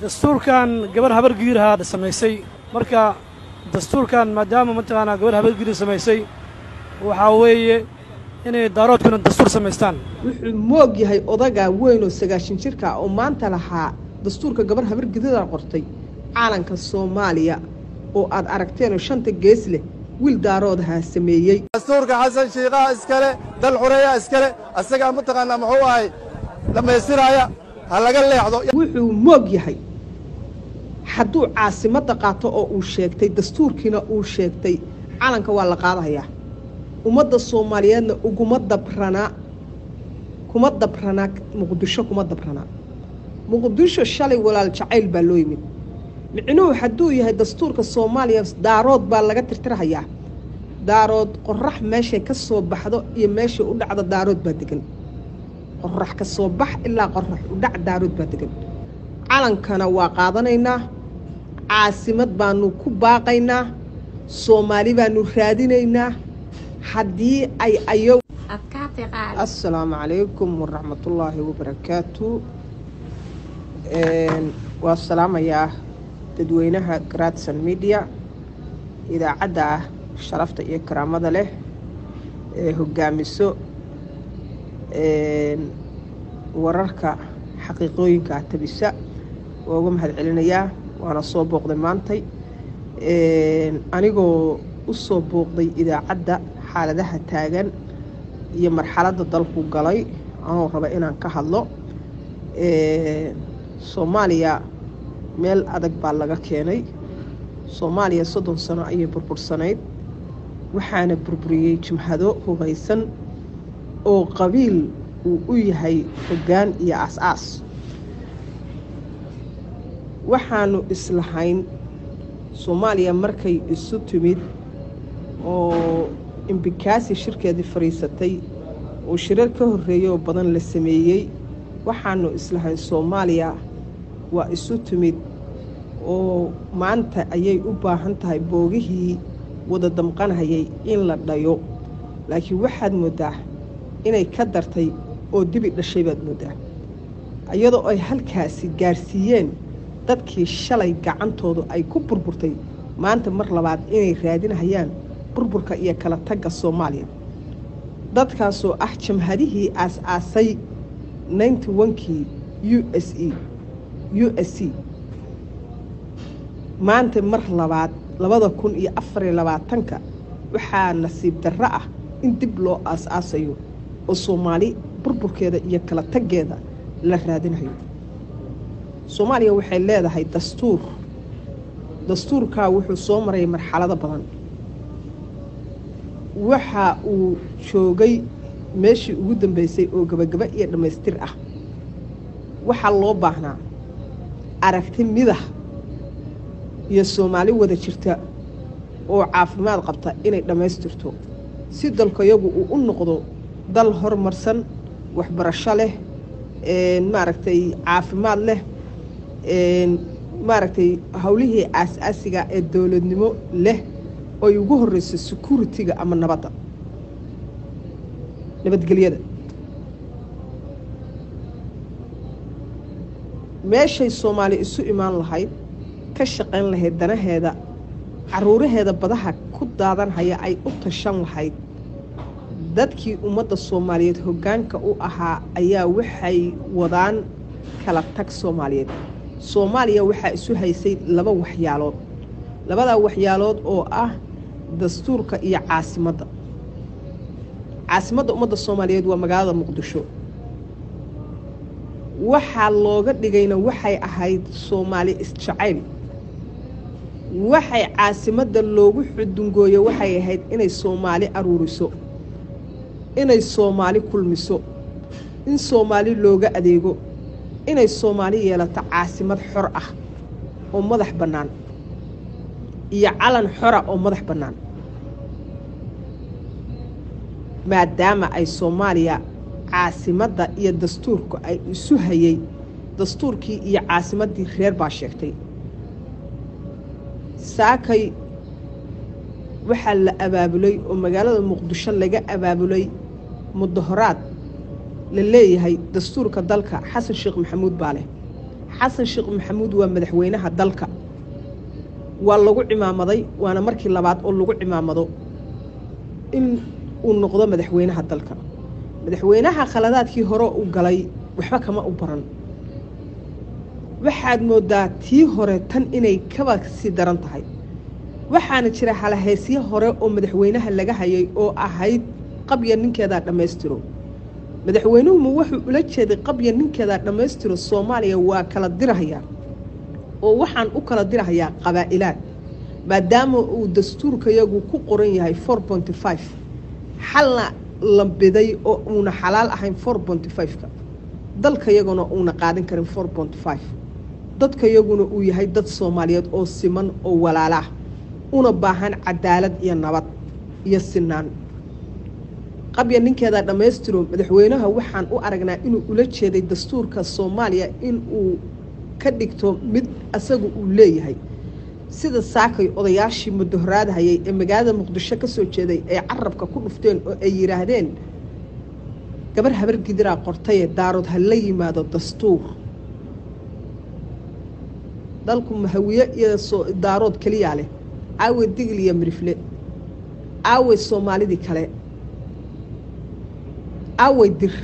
dastuurkan gabar habar giirahaa samaysay marka dastuurkan maadaama mataqaanaa gabar habar giir samaysay waxaa weeye inay daaroodkuna dastuur samaystaan wuxuu moog yahay odagaa weyn oo sagaashan jirka oo maanta lahaa dastuurka gabar habar gidida qortay caalanka soomaaliya oo aad aragteenoo shanta gees leh wiil daaroodahaa sameeyey dastuurka xasan shiikaha iskale dal xureeya iskale asagaa mataqaanaa muxuu ahay dhammaystiraaya ha laga leexdo wuxuu moog yahay hadduu caasimadda qaato oo uu sheegtay dastuurkiina uu sheegtay calanka waa la qaadayaa ummadda soomaaliyeedna uguma dabranaa kuma dabranaa muqdisho kuma dabranaa muqdisho shalay walaal jacayl baa loo yimid micnuhu hadduu yahay dastuurka soomaaliya daarood baa laga tirtirahayaa daarood qorax meeshay ka soo baxdo iyo meeshay u dhacdo daarood baa degan qorax ka soo bax ilaa qorax u dhac daarood baa degan calankana waa qaadanaynaa caasimad baanu ku baaqaynaa soomaali baanu raadinaynaa haddii ay ayo assalaamu calaykum waraxmatullaahi wabarakaatu waa salaamayaa dadweynaha gradson media idaacadda ah sharafta iyo karaamada leh ee hogaamiso wararka xaqiiqooyinka tabisa waa uga mahad celinayaa waana soo booqday maantay anigoo u soo booqday idaacadda xaaladaha taagan iyo marxaladda dalku galay anoo raba inaan ka hadlo soomaaliya meel adag baa laga keenay soomaaliya soddon sano ayay burbursanayd waxaana burburiyey jimhado hubaysan oo qabiil uu u yahay hoggaan iyo aas-aas waxaanu islahayn soomaaliya markay isu timid oo imbikaasi shirkeedii fadhiisatay oo shirar ka horreeyay oo badan la sameeyey waxaanu islahayn soomaaliya waa isu timid oo maanta ayay u baahan tahay boogihii wada damqanhayay in la dhayo laakiin waxaad mooddaa inay ka dartay oo dibi dhashay baad mooddaa iyadoo ay halkaasi gaarsiiyeen dadkii shalay gacantoodu ay ku burburtay maanta mar labaad inay raadinahayaan burburka iyo kala tagga soomaaliya dadkaasoo ah jamhadihii aas-aasay ninety onkii u s e u s c maanta mar labaad labada kun iyo afariyo labaatanka waxaa nasiib darro ah in dib loo aas-aasayo oo soomaali burburkeeda iyo kala taggeeda la raadinayo soomaaliya waxay leedahay dastuur dastuurkaa wuxuu soo maray marxalado badan waxa uu joogay meeshii ugu dambeysay oo gabagaba iyo dhammaystir ah waxaa loo baahnaa aragti midah iyo soomaali wada jirta oo caafimaad qabta inay dhammaystirto si dalkayagu uu u noqdo dal horumarsan waxbarasho leh maaragtay caafimaad leh maaragtay howlihii aas-aasiga ee dowladnimo leh oy ugu horreyso security-ga ama nabadda nabadgelyada meeshay soomaali isu imaan lahayd ka shaqayn lahayd danaheeda caruuraheeda badaha ku daadanhaya ay u tashan lahayd dadkii ummadda soomaaliyeed hoggaanka u ahaa ayaa waxay wadaan kala tag soomaaliyeed soomaaliya waxaa isu haysay laba waxyaalood labadaa waxyaalood oo ah dastuurka iyo caasimadda caasimadda ummadda soomaaliyeed waa magaalada muqdisho waxaa looga dhigayna waxay ahayd soomaali isjacayl waxay caasimadda loogu xudungooye waxay ahayd inay soomaali aruuriso inay soomaali kulmiso in soomaali looga adeego inay soomaali yeelato caasimad xor ah oo madax bannaan iyo calan xora oo madax bannaan maadaama ay soomaaliya caasimadda iyo dastuurku ay isu hayay dastuurkii iyo caasimaddii reer baa sheegtay saakay waxaa la abaabulay oo magaalada muqdisho laga abaabulay mudahoraad la leeyahay dastuurka dalka xasan sheekh maxamuud baa leh xasan sheekh maxamuud waa madaxweynaha dalka waa lagu cimaamaday waana markii labaad oo lagu cimaamado in uu noqdo madaxweynaha dalka madaxweynaha khaladaadkii hore u galay waxba kama u baran waxaad moodaa tii hore tan inay kaba sii daran tahay waxaana jira halahaysyo hore oo madaxweynaha laga hayay oo ahayd qabya ninkeedaa dhammaystiro madaxweynuhuma wuxuu ula jeeday qabya ninkeedaa dhammaystiro soomaaliya waa kala dirahayaa oo waxaan u kala dirahayaa qabaa'ilaad maadaama uu dastuurkayagu ku qoran yahay four ponty five xalna la biday oo uuna xalaal ahayn four ponty five-ka dalkayaguna uuna qaadan karin four ponty five dadkayaguna uu yahay dad soomaaliyeed oo siman oo walaalah una baahan cadaalad iyo nabad iyo sinaan qabya ninkeedaa dhammaystiro madaxweynaha waxaan u aragnaa inuu ula jeeday dastuurka soomaaliya in uu ka dhigto mid asaga uu leeyahay sida saakay odayaashii mudahoraadhayay ee magaalada muqdisho ka soo jeeday ay carabka ku dhufteen oo ay yidhaahdeen gabar habar gidiraa qortaye daarood ha la yimaado dastuur dalku mahawiye iyo daarood keliyaa leh aawe digil iyo mirifle aawe soomaalidii kale aawey dir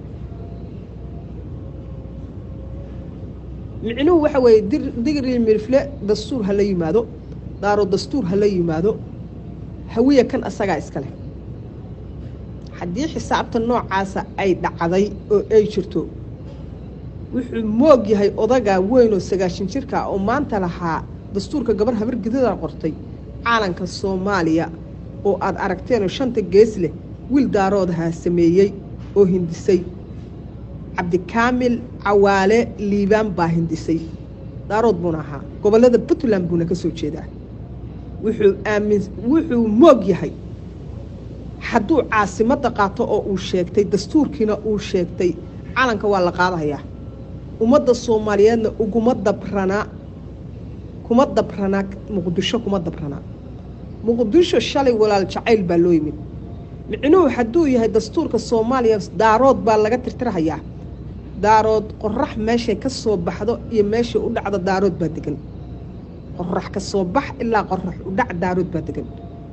micnuhu waxa weeye dir digir iyo mirifle dastuur ha la yimaado daarood dastuur ha la yimaado hawiya kan asagaa iska leh haddii xisaabta noocaasa ay dhacday oo ay jirto wuxuu moog yahay odagaa weyn oo sagaashan jirka oo maanta lahaa dastuurka gabar habar gidadaa qortay caalanka soomaaliya oo aada aragteenoo shanta gees leh wiil daaroodahaa sameeyey oo hindisay cabdikaamil cawaale liibaan baa hindisay daarood buuna ahaa gobollada puntland buuna ka soo jeedaa wuxuu aamin wuxuu moog yahay hadduu caasimadda qaato oo uu sheegtay dastuurkiina uu sheegtay calanka waa la qaadahayaa ummadda soomaaliyeedna uguma dabranaa kuma dabranaa muqdisho kuma dabranaa muqdisho shalay walaal jacayl baa loo yimid micnuhu hadduu yahay dastuurka soomaaliya daarood baa laga tirtirahayaa daarood qorax meeshay ka soo baxdo iyo meeshay u dhacdo daarood baa degan qorax ka soo bax ilaa qorax u dhac daarood baa degan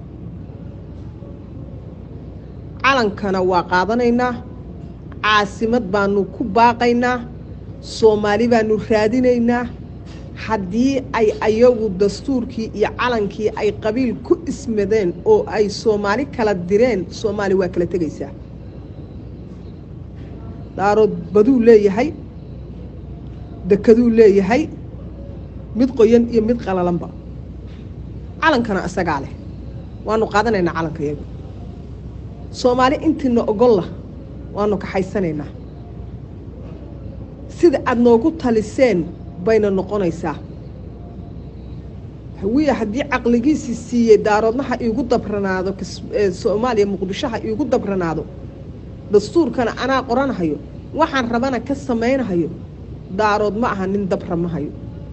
calankana waa qaadanaynaa caasimad baanu ku baaqaynaa soomaali baanu raadinaynaa haddii ay ayagu dastuurkii iyo calankii ay qabiil ku ismadeen oo ay soomaali kala direen soomaali waa kala tegaysaa daarood baduu leeyahay dekaduu leeyahay mid qoyan iyo mid qalalanba calankana isagaa leh waanu qaadanaynaa calanka iyagu soomaali intiina ogolla waanu kaxaysanaynaa sida aada noogu taliseen bayna noqonaysaa hawiya haddii caqligiisii siiyey daaroodnaha iigu dabranaado soomaaliya muqdishoha iigu dabranaado dastuurkana anaa qoranahayo waxaan rabana ka samaynahayo daarood ma aha nin dabra ma hayo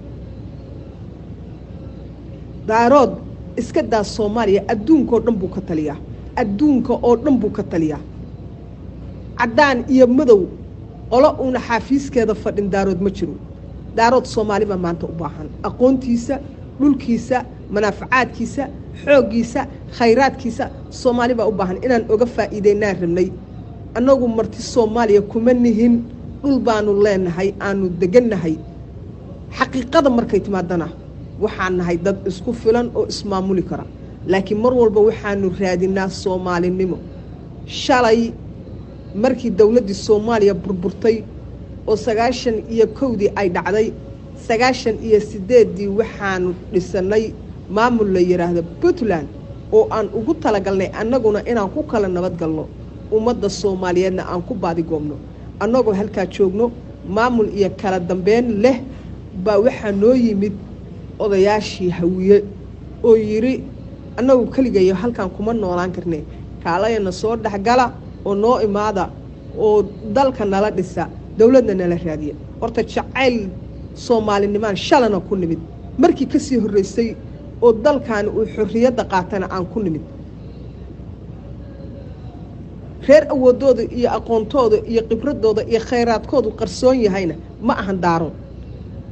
daarood iska daa soomaaliya adduunkaoo dhan buu ka taliyaa adduunka oo dhan buu ka taliyaa caddaan iyo madow qolo uuna xaafiiskeeda fadhin daarood ma jiro daarood soomaali baa maanta u baahan aqoontiisa dhulkiisa manaafacaadkiisa xooggiisa khayraadkiisa soomaali baa u baahan inaan oga faa'iideynaan rabnay annagu marti soomaaliya kuma nihin dhul baanu leenahay aanu degannahay xaqiiqada markay timaadana waxaan nahay dad isku filan oo ismaamuli kara laakiin mar walba waxaanu raadinaa soomaalinimo shalay markii dowladdii soomaaliya burburtay oo sagaashan iyo kowdii ay dhacday sagaashan iyo siddeeddii waxaanu dhisannay maamul la yidhaahdo puntland oo aan ugu talagalnay annaguna inaan ku kala nabadgalno ummadda soomaaliyeedna aan ku baadigoobno annagoo halkaa joogno maamul iyo kala dambeyn leh baa waxaa noo yimid odayaashii hawiye oo yidhi annagu keligayo halkaan kuma noolaan karne kaalayana soo dhexgala oo noo imaada oo dalka nala dhisa dowladna nala raadiya horta jacayl soomaalinimaan shalana ku nimid markii ka sii horreysay oo dalkaani uu xorriyadda qaatana aan ku nimid reer awoodooda iyo aqoontooda iyo khibradooda iyo khayraadkoodu qarsoon yahayna ma ahan daarood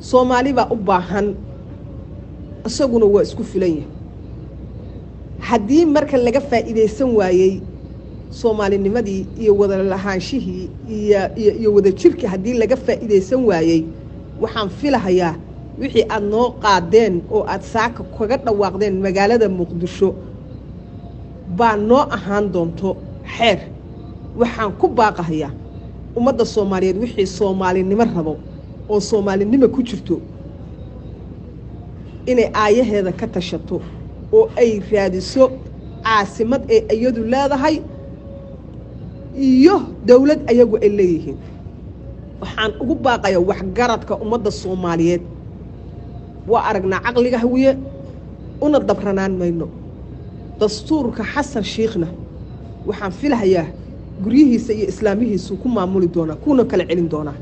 soomaali baa u baahan isaguna waa isku filan yahay haddii marka laga faa'iidaysan waayey soomaalinimadii iyo wada lahaanshihii iyo iyo iyo wada jirkii haddii laga faa'iidaysan waayey waxaan filahayaa wixii aada noo qaadeen oo aada saaka kaga dhawaaqdeen magaalada muqdisho baa noo ahaan doonto xeer waxaan ku baaqahayaa ummadda soomaaliyeed wixii soomaalinimo rabo oo soomaalinimo ku jirto inay aayaheeda ka tashato oo ay raadiso caasimad ee iyadu leedahay iyo dowlad ayagu ay leeyihiin waxaan ugu baaqayaa waxgaradka ummadda soomaaliyeed waa aragnaa caqliga hawiye una dabranaan mayno dastuurka xasan shiikhna waxaan filahayaa guryihiisa iyo islaamihiisu ku maamuli doonaa kuuna kala celin doonaa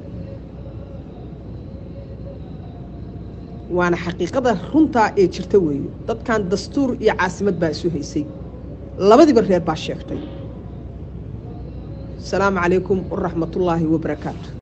waana xaqiiqada runtaa ee jirta weeye dadkan dastuur iyo caasimad baa isu haysay labadiiba reer baa sheegtay asalaamu calaykum waraxmatullaahi wabarakaatu